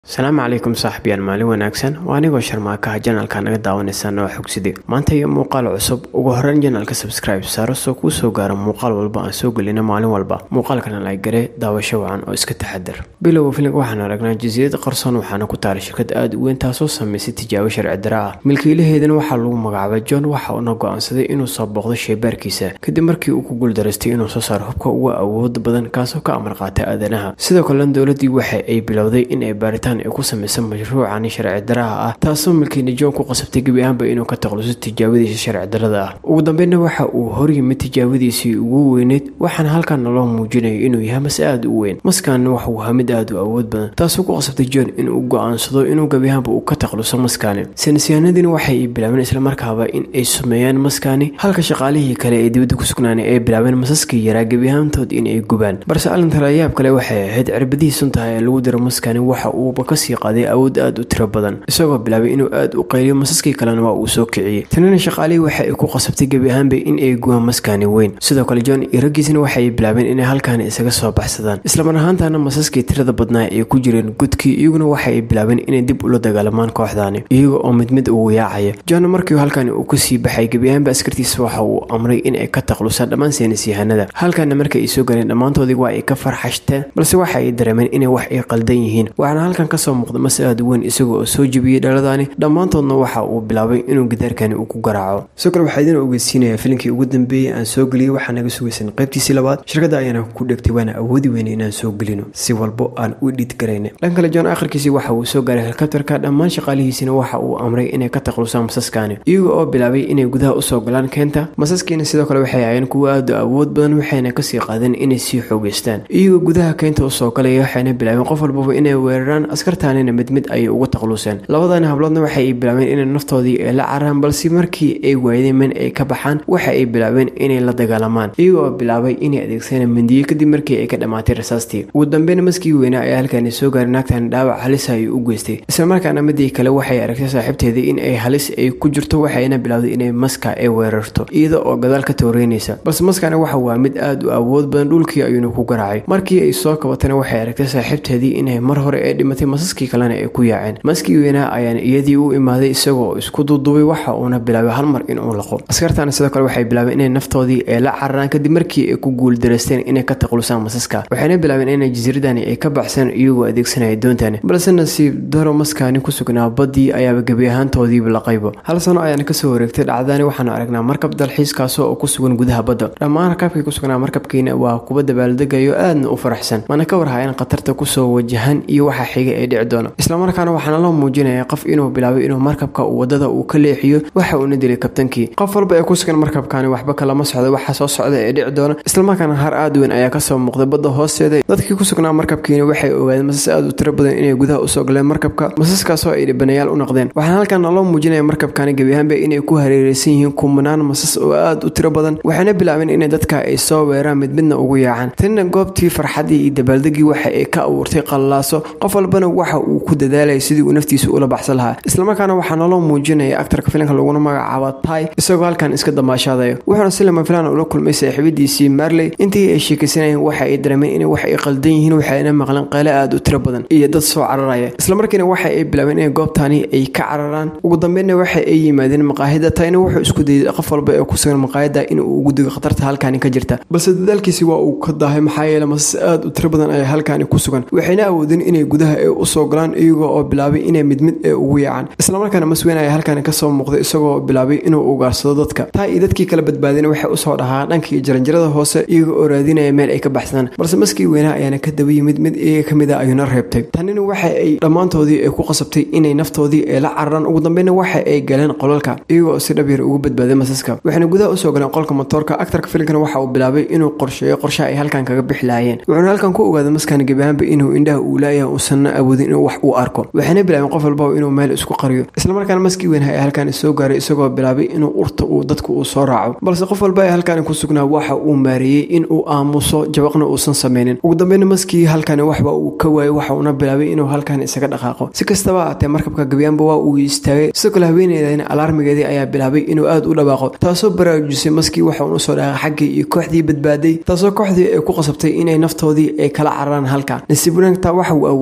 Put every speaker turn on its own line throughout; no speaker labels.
asalaamu calaykum saaxiibyaal maalin wanaagsan waa anigoo sharmaakaha janalka naga daawanaysaan oo xogside maanta iyo muuqaal cusub ugu horeyn janalka subscribe saaro soo kuu soo gaaro muuqaal walba aan soo gelino maalin walba muuqaalkana laygare daawasho wacan oo iska taxadar bilowga filimka waxaan aragnaa jasiirad qarsoon waxaana ku taala shirkad aada u weyn taasoo sameysay tijaabo sharci dara ah milkiilaheedana waxaa lagu magacaabay john waxa uuna go-aansaday inuu soo booqdo sheybaarkiisa kadib markii uu ku guuldaraystay inuu soo saaro hubka uga awood badan kaasoo ka amar qaata aadanaha sidoo kalena dowladii waxa ay bilowday in ay baaritaan ay ku sameysa mashruucani sharci daraha ah taasoo milkiina john ku qasabtay gebi ahaanba inuu ka taqluso tijaabadiisa sharci darada ah ugu dambeynna waxa uu horyimid tijaabadiisii ugu weyneyd waxaana halkan naloo muujinayo inuu yahay mase aada u weyn maskaanna waxauu ahaa mid aada u awood badan taasoo ku qasabtay john inuu go-aansado inuu gebi ahaanba uu ka taqluso maskaani saynisyahanadiina waxay bilaabeen islamarkaaba in ay sumeeyaan maskaani halka shaqaalihii kale ee dibadda ku sugnaanay ay bilaabeen masaskii yaraa gebi ahaantood in ay gubaan balse alintalayaab kale waxay ahayd cirbadihii suntaha ee lagu diro maskaani waxa uuba kasii qaaday awood aada u tiro badan isagoo bilaabay inuu aada u qayliyo masaskii kalena waa uu soo kiciyey tanina shaqaalihii waxa ay ku qasabtay gebi ahaanba in ay gubaan maskaani weyn sidoo kale john iyo raggiisna waxaay bilaabeen inay halkaani isaga soo baxsadaan islamar ahaantana masaskii tirada badnaa ay ku jireen gudkii iyaguna waxa ay bilaabeen inay dib ula dagaalamaan kooxdaani iyaga oo mid mid ugu yaacaya john markii halkani uu kasii baxay gebi ahaanba askartiisa waxa uu amray in ay ka taqlusaan dhammaan saynisyahanada halkaana marka ay soo galeen dhammaantoodii waa ay ka farxashteen balse waxa ay dareemeen inay wax ay qaldan yihiin waxaana halkan kasoo muuqda mase aada weyn isaga oo soo jebiyey dhaladaani dhammaantoodna waxa uu bilaabay inuu gidaarkani uu ku garaaco sidoo kale waxaa idin ogeysiinayaa filimkii ugu dambeeyey aan soo geliyey waxaa naga sugaysan qaybtiisii labaad shirkadda ayaana ku dhegtay waana awoodi weyna inaan soo gelino si walbo aan u dhid garayna dhan kale john akhirkiisii waxa uu soo gaaray helikabtarka dhammaan shaqaalihiisina waxa uu amray inay ka taqlusaan masaskaani iyaga oo bilaabay inay gudaha usoo galaan keenta masaskiina sidoo kale waxay ahayeen kuwo aada awood badan waxayna kasii qaadeen inay sii xoogeystaan iyagoo gudaha keenta usoo galaya waxayna bilaabeen qof walbaba inay weeraraan askartaanina mid mid ayay uga taqluseen labadani habloodna waxa ay bilaabeen inay naftoodii ay la cararaan balse markii ay waayeen men ay ka baxaan waxa ay bilaabeen inay la dagaalamaan iyagoo bilaabay inay adeegsadaan mindiye kadib markii ay ka dhammaatay rasaastii ugu dambeyn maskii weynaa ayaa halkaani soo gaaray naagtan dhaawac halisa ayuu u geystay islamarkaana midii kale waxay aragtay saaxiibteedii in ay halis ay ku jirto waxayna bilowday inay maska ay weerarto iyada oo gadaal ka tooreynaysa balse maskana waxa waa mid aada u awood badan dhulkii ayuuna ku garaacay markii ay soo kabatana waxay aragtay saaxiibteedii inay mar hore ay dhimatay masaskii kalena ay ku yaaceen maskii weynaa ayaana iyadii u imaaday isagoo isku duuduubay waxa uuna bilaabay hal mar inuu laqo askartaana sidoo kale waxay bilaabeen inay naftoodii ay la cararaan kadib markii ay ku guuldaraysteen inay ka taqlusaan masaska waxayna bilaabeen inay jasiiradani ay ka baxseen iyagoo adeegsanaya doontani balse nasiib daro maskaani ku sugnaa baddii ayaaba gebi ahaantoodiiba laqaybo hal sano ayaana kasoo wareegtay dhacdani waxaanu aragnaa markab dalxiiskaasoo oo ku sugan gudaha badda dhammaan rakaabkii ku sugnaa markabkiina waa kuba dabaaldegayo aadna u faraxsan mana ka warhayan khatarta kusoo wajahan iyo waxa xiga ee dhici doona islamarkaana waxaana loo muujinaya qof inuu bilaabay inuu markabka wadada uu ka leexiyo waxa uuna dilay kabtankii qof walba ee ku sugan markabkani waxba kalama socda waxa soo socda ee dhici doona islamarkaana har aad weyn ayaa kasoo muuqday badda hoosteeda dadkii ku sugnaa markabkiina waxay ogaadeen masas aada u tiro badan inay gudaha usoo galeen markabka masaskaasoo ay dhibanayaal u noqdeen waxaana halkan naloo muujinaya markabkani gebi ahaanba inay ku hareereysan yihiin kumanaan masas oo aada u tiro badan waxayna bilaabeen inay dadka ay soo weeraan mid midna ugu yaacaan tanina goobtii farxadii iyo dabaaldegii waxa ay ka abuurtay qallaaso qof walbana waxa uu ku dadaalayay sidii uu naftiisa ula baxsan lahaa islamarkaana waxaa naloo muujinaya aktarka filimka laguna magacaabo tai isagoo halkan iska damaashaadayo wuxuuna si lama filaan ula kulmay saaxiibadiisii marley intii ay sheekaysanayeen waxa ay dareemeen inay wax ay qaldan yihiin waxayna maqleen qayle aada u tiro badan iyo dad soo cararaya islamarkiina waxa ay bilaabeen inay goobtaani ay ka cararaan ugu dambeynna waxa ay yimaadeen maqaahida taina wuxuu isku dayay qof walba ee ku sugan maqaahida inuu ugu digo khatarta halkaani ka jirta balse dadaalkiisi waa uu ka daahay maxaa yeele masas aada u tiro badan ayaa halkaani ku sugan waxayna awoodeen inay gudaha ee usoo galaan iyagoo oo bilaabay inay mid mid ee ugu yaacaan islamarkaana masweyn ayaa halkaani kasoo muuqday isagoo bilaabay inuu ugaarsado dadka taa iyo dadkii kala badbaadeen waxay usoo dhahaa dhankii jaranjarada hoose iyaga oo raadinaya meel ay ka baxsadaan balse maskii weynaa ayaana ka daba yimid mid iyaga ka mid a ayuuna reebtay tanina waxa ay dhammaantoodii ay ku qasabtay inay naftoodii ay la cararaan ugu dambeynna waxa ay galeen qolalka iyagoo si dhabyar ugu badbaaday masaska waxayna gudaha usoo galeen qolka motoorka aktarka filimkana waxa uu bilaabay inuu qorsheeyo qorshe ay halkan kaga bixi lahaayeen wuxuuna halkan ku ogaaday maskan gebi ahaanba inuu indhaha uu laayahay uusanna awoodin inuu wax uu arko waxayna bilaabeen qof walbaba inuu meel isku qariyo islamarkaana maskii weynha ee halkan soo gaaray isagoo bilaabay inuu urta uu dadku uu soo raaco balse qof walba ee halkan ku sugnaa waxa uu maareeyey in uu aamuso jabaqna uusan sameynin ugu dambeynna maskii halkani waxba uu ka waayay waxa uuna bilaabay inuu halkan isaga dhaqaaqo si kastaba aatee markabka gebiyaanba waa uu istaagay sidoo kale haweeneydana alaarmigeedii ayaa bilaabay inuu aada u dhawaaqo taasoo baraarujisay maskii waxa uuna usoo dhaqaaqay xaggii iyo kooxdii badbaaday taasoo kooxdii ay ku qasabtay inay naftoodii ay kala cararaan halka nasiib wanaagta waxa uu awooday inuu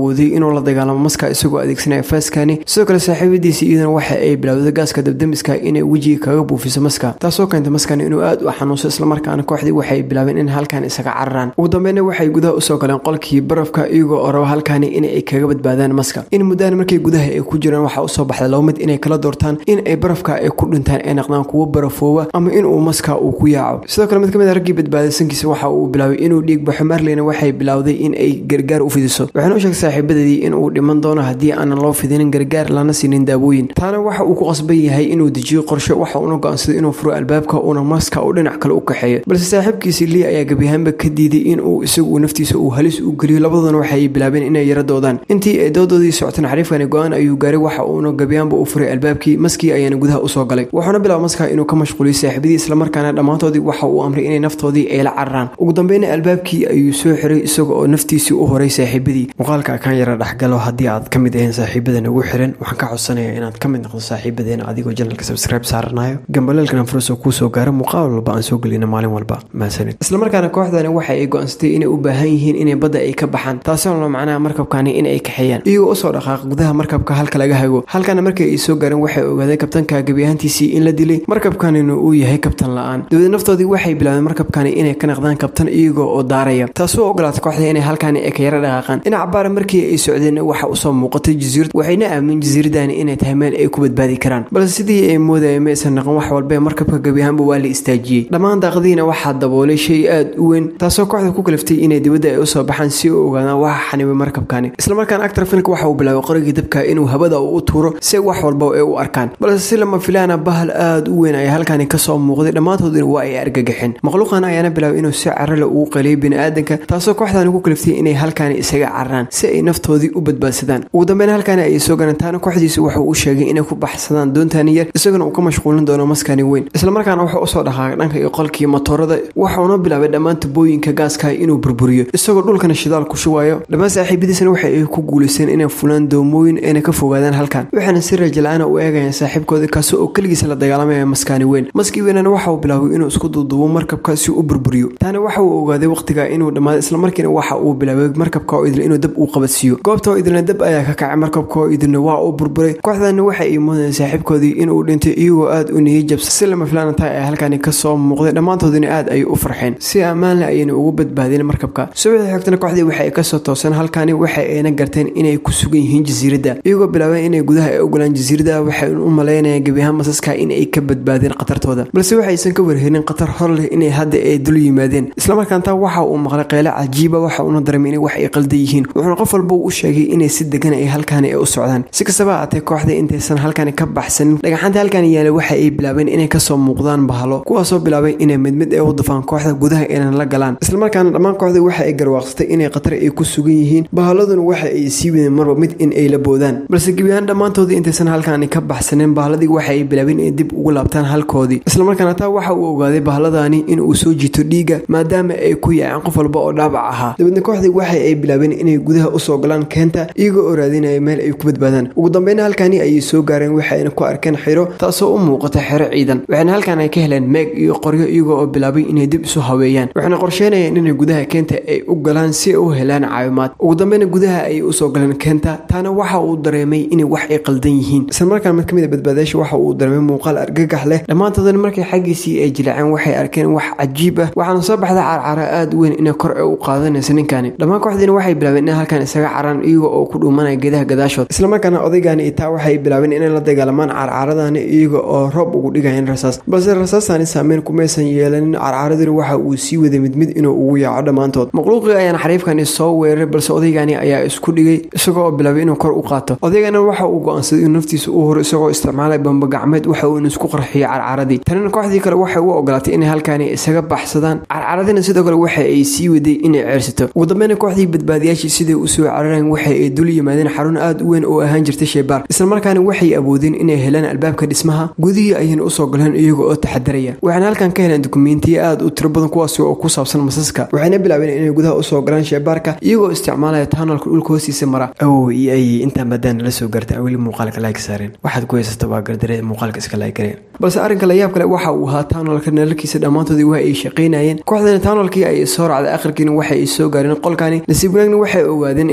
inuu la dagaalamo maska isagoo adeegsanaya faaskani sidoo kale saaxiibadiisi iyaduna waxa ay bilowday gaaska dabdamiska inay wejiga kaga buufiso maska taasoo keentay maskani inuu aad u xanuunso islamarkaana kooxdii waxay bilaabeen in halkan isaga cararaan ugu dambeyna waxay gudaha usoo galeen qolkii barafka iyagoo oo raba halkani inay kaga badbaadaan maska in muddaan markay gudaha ay ku jiraan waxaa usoo baxday laba mid inay kala doortaan in ay barafka ay ku dhintaan ay naqdaan kuwo barafooba ama inuu maska uu ku yaaco sidoo kale mid ka mid a raggii badbaaday sankiisa waxa uu bilaabay inuu dhiig baxo marleyna waxay bilowday in ay gargaar u fidiso waxaana u sheegtay saaxiibadeedii in uu dhiman doono haddii aanan loo fidinin gargaar lana siinin daawooyin taana waxa uu ku qasban yahay inuu dejiyo qorshe waxa uuna go-aansaday inuu furo albaabka uuna maska u dhinac kale u kaxeeyo balse saaxiibkiisii lii ayaa gebiyahaanba ka diiday in uu isagu naftiisa uu halis u geliyo labaduna waxay bilaabeen inay yara doodaan intii ay doodoodii socoteen xariifkani go-aan ayuu gaaray waxa uuna gebiyahaanba u furay albaabkii maskii ayaana gudaha usoo galay wuxuuna bilaaba maska inuu ka mashquuliyo saaxiibadii islamarkaana dhammaantoodii waxa uu amray inay naftoodii ay la cararaan ugu dambeyna albaabkii ayuu soo xiray isaga oo naftiisii u horay saaxiibadii muuqaalka kaan yara dhexgalo haddii aad ka mid ahayn saaxiibada nagu xiran waxaan ka codsanayaa inaad ka mid noqdo saaxiibadeena adigoo janalka subscribe saaranayo gambaleelkana furasoo kuu soo gaaro muuqaal walba aan soo gelino maalin walba mahadsanid islamarkaana kooxdani waxa ay go-aansatay inay u baahan yihiin inay badda ay ka baxaan taasoo la macnaha markabkani in ay kaxeeyaan iyagoo usoo dhaqaaq gudaha markabka halka laga hago halkana markii ay soo gaareen waxay ogaadeen kabtanka gebiyahantiisii in la dilay markabkanina uu yahay kabtan la-aan dawlad naftoodii waxay bilaabeen markabkani inay ka naqdaan kabtan iyagoo oo daaraya taasoo ogolaatay kooxda inay halkani ay ka yara dhaqaaqaan dhinaca baara markii ay socdeen waxa usoo muuqatay jasiirad waxayna aamin jasiiradani inay tahay meel ay ku badbaadi karaan balse sidii ay moodayeen maysan naqon wax walba markabka gebiyahaanba waa la istaajiyey dhammaan daaqadiina waxaa daboolay shay aad u weyn taasoo kooxda ku kaliftay inay dibadda ay usoo baxaan si u ogaadaan waxa xanibay markabkani islamarkaana actor filmka waxa uu bilaabay qorigii dabka inuu habada uu u tuuro si wax walba ay u arkaan balse si lama filaana bahal aad u weyn ayaa halkani kasoo muuqday dhammaantoodina waa ay argagaxeen makhluuqan ayaana bilaabay inuu si carale ugu qaliyay biniaadanka taasoo kooxdani ku kaliftay inay halkani isaga cararaan si ay naftoodii u badbaadsadaan ugu dambeyn halkani ayay soo galeen taana kooxdiisa wuxuu u sheegay inay ku baxsadaan doontani yar isaguna uu ka mashquulin doono maskani weyn islamarkaana wuxuu usoo dhaqaaqay dhanka iyo qolkii matoorada waxuuna bilaabay dhammaan tubooyinka gaaska inuu burburiyo isagoo dhulkana shidaal ku shubayo dhammaan saaxiibadiisana waxa ay ku guulaysteen inay fulaan doomooyin ayna ka fogaadaan halkan waxaana si rajala-aana u eegayaan saaxiibkooda kaasi oo keligiisa la dagaalamaya maskani weyn maskii weynana waxa uu bilaabay inuu isku duuduubo markabka si u burburiyo taana waxa uu ogaaday waqtiga inuu dhammaaday islamarkiina waxa uu bilaabay markabka oo idil inuu dab uu qabadsiiyo goobta oo idilna dab ayaa ka kacay markabka oo idilna waa uu burburay kooxdani waxa ay moodayeen saaxiibkoodii inuu dhintay iyagoo aad u niyay jabsa si lama filaana tahay ay halkani kasoo muuqday dhammaantoodina aad ayay u farxeen si ammaanle ayayna ugu badbaadeen markabka subaxii xigtana kooxdii waxa ay kasoo tooseen halkani waxa ayna garteen inay ku sugan yihiin jasiiradda iyagoo bilaabeen inay gudaha ay ogolaan jasiiradda waxay u malaynayaan gebiyahaan masaska in ay ka badbaadeen khatartooda balse waxaysan ka warhelin khatar hor leh inay hadda ay dul yimaadeen islamarkaan taa waxa uu maqlay qeyle cajiiba waxa uuna dareemay inay wax ay qaldan yihiin wuxuuna qof walba u sheegay inay si degan ay halkani ay u socdaan si kastaba aatee kooxda intaysan halkani ka baxsanin dhagaxaanta halkani yaala waxa ay bilaabeen inay kasoo muuqdaan bahalo kuwaasoo bilaabay inay mid mid ay u dafaan kooxda gudaha aynan la galaan islamarkaana dhammaan kooxda waxa ay garwaaqsatay inay khatar ay ku sugan yihiin bahaladuna waxa ay sii wadeen marba mid in ay la boodaan balse gebiyahaan dhammaantoodii intaysan halkani ka baxsanin bahaladii waxa ay bilaabeen inay dib ugu laabtaan halkoodii islamarkaana taa waxa uu ogaaday bahaladani in uu soo jiito dhiiga maadaama ay ku yaaceen qof walba oo dhaabac ahaa dabeedna kooxdii waxa ay bilaabeen inay gudaha usoo galaan keenta iyagoo oo raadinaya meel ay ku badbaadaan ugu dambeyna halkani ayay soo gaareen waxayna ku arkeen xiro taasoo u muuqata xero ciidan waxayna halkan ay ka heleen meeg iyo qoryo iyagoo oo bilaabay inay dib isu haweeyaan waxayna qorsheynayeen inay gudaha keenta ay u galaan si ay u helaan caawimaad ugu dambeyna gudaha ayay usoo galeen keenta taana waxa uu dareemay inay wax ay qaldan yihiin islamarkaan mid ka mid a badbaadayaasha waxa uu dareemay muuqaal argagax leh dhammaantoodana markay xaggiisii ay jilaaceen waxay arkeen wax cajiib ah waxaana soo baxda carcara aad u weyn inay kor ay u qaadanaysa ninkani dhammaan kooxdiina waxay bilaabeen in halkan isaga caraan iyaga oo ku dhuumanaya geedaha gadaashood islamarkaana odaygani itaa waxay bilaabeen inay la dagaalamaan carcaradani iyaga oo roob ugu dhigayeen rasaas balse rasaastani saameyn kumaysan yeelanin carcaradina waxa uu sii waday mid mid inuu ugu yaaco dhammaantood makhluuqii ayaana xariifkani soo weeraray balse odaygani ayaa isku dhigay isagoo oo bilaabay inuu kor u qaato odaygana waxa uu go-aansaday inuu naftiisa u horo isagoo isticmaalay bamba gacmeed waxa uu isku qarxiyay carcaradii tanina kooxdii kale waxay u ogolaatay inay halkani isaga baxsadaan carcaradina sidoo kale waxa ay sii waday inay ceersato ugu dambeyna kooxdii badbaadiyaashii siday usoo carareen waxa ay dul yimaadeen xarun aad u weyn oo ahaan jirtay sheebaar islamarkaana waxay awoodeen inay helaan albaabka dhismaha gudihii ayayna usoo galeen iyaga oo taxadaraya waxayna halkan ka heleen dukumentiyo aad u tiro badan kuwaasi oo ku saabsan masaska waxayna bilaabeen inay gudaha usoo galaan sheebaarka iyagoo isticmaalaya taanalka dhulka hoostiisa mara awow iyo ay intaan maadaan la soo gaartay aan weli muuqaalka laag saareen waxaad ku haysata waa gardare muuqaalka iska laag gareen balse arrinka layaab kale waxa uu ahaa taanalka nalalkiisa dhammaantoodii waa ay shaqaynayeen kooxdana taanalkii ay soo raacday akhirkiina waxa ay soo gaareen qolkani nasiib wanaagna waxay ogaadeen inay halkan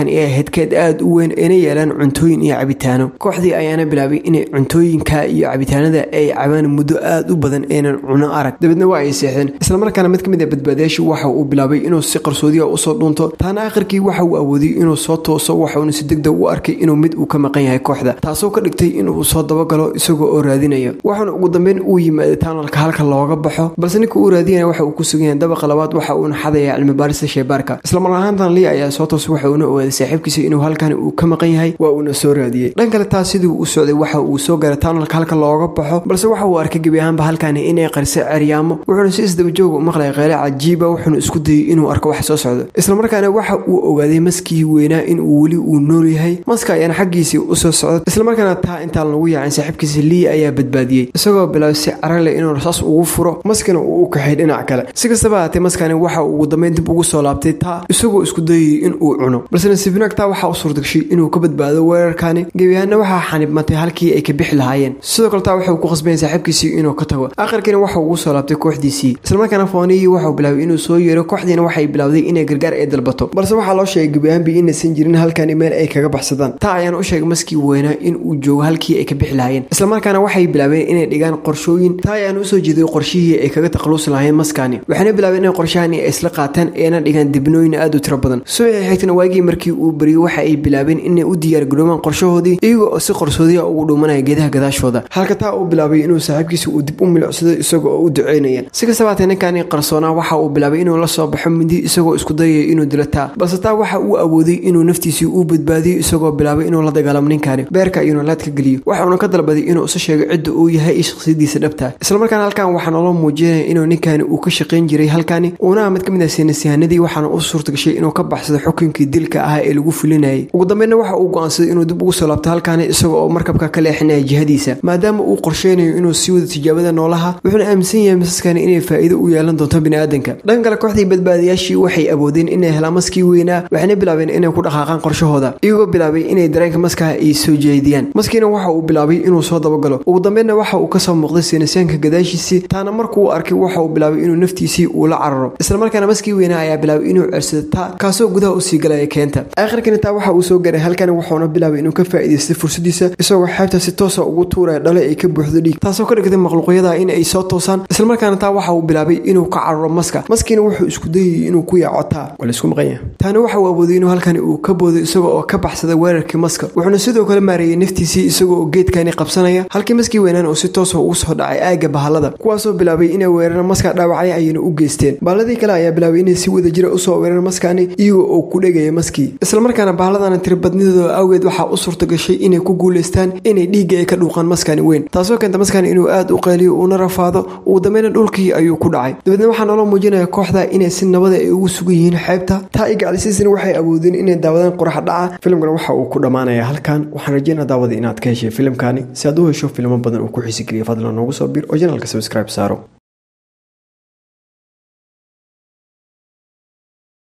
halkan ay ahayd keed aada u weyn ayna yeelaan cuntooyin iyo cabitaano kooxdii ayaana bilaabay inay cuntooyinka iyo cabitaanada ay cabaan muddo aada u badan aynan cuno arag dabeedna waa ay seexdeen islamarkaana mid ka mid a badbaadayaashii waxa uu bilaabay inuu si qarsoodiya usoo dhuunto taana akhirkii waxa uu awoodiyey inuu soo tooso waxauna si degdeg u arkay inuu mid uu ka maqan yahay kooxda taasoo ka dhigtay inuu soo dabagalo isagoo oo raadinayo waxaana ugu dambeyn uu yimaaday taanalka halka looga baxo balse ninka uu raadinaya waxa uu ku sugan yahay dabaqa labaad waxa uuna xadaya cilmibaarista sheybaarka islamar ahaantan lii ayaa soo toosay waxa uuna ogaaday saaxiibkiisa inuu halkan uu ka maqan yahay waa uuna soo raadiyey dhan kale taas sidii u socday waxa uu soo gaaray taanalka halka looga baxo balse waxa uu arkay gebi ahaanba halkani inay qarisay ceryaamo wuxuuna si isdabajooga u maqlay qeyle cajiiba wuxuuna isku dayay inuu arko wax soo socdo islamarkaana waxa uu ogaaday maskii weynaa inuu weli uu nool yahay maska ayaana xaggiisii usoo socda islamarkaana taa intaan lagu yaacin saaxiibkiisa lii ayaa badbaadiyey isagoo bilaabay si carale inuu rasaas ugu furo maskana uu u kaxay dhinac kale si kastaba haatee maskani waxa uu ugu dambeyn dib ugu soo laabtay taa isagoo isku dayayay in uu cuno balse nasiibnaag taa waxaa u suurtagashay inuu ka badbaado weerarkani gebiyahaana waxaa xanibmatay halkii ay ka bixi lahaayeen sidoo kale taa waxauu ku qasbaya saaxiibkiisii inuu ka tago aakhirkiina waxa ugu soo laabtay kooxdiisii islamarkaana fooniyii waxauu bilaabay inuu soo yeero kooxdiina waxay bilowday inay gargaar ay dalbato balse waxaa loo sheegay gebiyahaanbi inaysan jirin halkani meel ay kaga baxsadaan taa ayaana u sheegay maskii weynaa in uu joogo halkii ay ka bixi lahaayeen islamarkaana waxay bilaabeen inay dhigaan qorshooyin taa ayaana usoo jeeday qorshihii ay kaga takhaluusi lahaayeen maskani waxayna bilaabeen inay qorshahani ay isla qaataan eena dhigaan dibnooyin aada u tiro badan subaxii xigtana waagii markii uu bariyey waxa ay bilaabeen inay u diyaargaroobaan qorshahoodii iyaga oo si qarsoodiya ugu dhuumanaya geedaha gadaashooda halka taa uu bilaabay inuu saaxiibkiisa uu dib u milicsado isagoo oo u duceynaya si kastaba haatee ninkani qarsoonaa waxa uu bilaabay inuu la soo baxo mindi isagoo isku dayaya inuu dilo taa balse taa waxa uu awooday inuu naftiisii u badbaadiyo isagoo bilaabay inuu la dagaalamo ninkani beerka iyo nolaad ka geliyo waxauna ka dalbaday inuu isu sheego cidda uu yahay iyo shakhsiyadiisa dhabta islamarkaana halkan waxaa naloo muujinaya inuu ninkani uu ka shaqayn jiray halkani uuna mid ka mid ah seenasiyahanadii waxaana u suurtagashay inuu ka baxsado xukunkii dilka ahaa ee lagu fulinayay ugu dambeynna waxa uu go-aansaday inuu dib ugu soo laabto halkani isagoo oo markabka ka leexinaya jihadiisa maadaama uu qorsheynayo inuu sii wado tijaabada noolaha wuxuuna aaminsan yahay masaskani inay faa'iido u yeelan doonto biniaadanka dhan kale kooxdii badbaadayaashii waxay awoodeen inay helaan maskii weynaa waxayna bilaabeen inay ku dhaqaaqaan qorshahooda iyagoo bilaabay inay dareenka maskaha ay soo jeediyaan maskiina waxa uu bilaabay inuu soo dabagalo ugu dambeynna waxa uu kasoo muuqday seenasyaanka gadaashiisii taana markuu arkay waxa uu bilaabay inuu naftiisii uu la cararo islamarkaana maskii weynaa ayaa bilaabay inuu cersado taa kaasoo gudaha usii galaya keenta aakhirkani taa waxa uu soo gaaray halkani wuxuuna bilaabay inuu ka faa'iidaystay fursadiisa isagoo xeebta si toosa ugu tuuraya dhale ay ka buuxdo dhiig taasoo ka dhigtay makhluuqyada in ay soo toosaan islamarkaana taa waxa uu bilaabay inuu ka cararo maska maskiina wuxuu isku dayayay inuu ku yaaco taa waa laisku maqanya taana waxa uu awooday inuu halkani uu ka boodo isagoo oo ka baxsada weerarkii maska wuxuuna sidoo kale maareeyay naftiisii isagoo oo geedkani qabsanaya halkii maskii weynaan uu si toosa ugu soo dhacay aagga bahalada kuwaasoo bilaabay inay weeraraan maska dhaawacay ayayna u geysteen baaladii kale ayaa bilaabay inay si wada jira usoo weeraraan maskani iyagoo oo ku dhegaya maskii islamarkaana bahaladana tiribadnidooda awgeed waxaa u suurta gashay inay ku guulaystaan inay dhiigga ay ka dhuuqaan maskani weyn taasoo keenta maskani inuu aada u qaaliyo uuna rafaado ugu dambeyna dhulkii ayuu ku dhacay dabeedna waxaa naloo muujinaya kooxda inay si nabada ay ugu sugan yihiin xeebta taa i gaclisiisana waxay awoodeen inay daawadaan qorax dhaca filimkana waxa uu ku dhammaanaya halkan waxaan rajeynaa daawada inaad ka heshay filimkani si aad u hesho filmo badan uu ku xiisigeliya fadlan noogu soo bir oo janalka subscribe saaro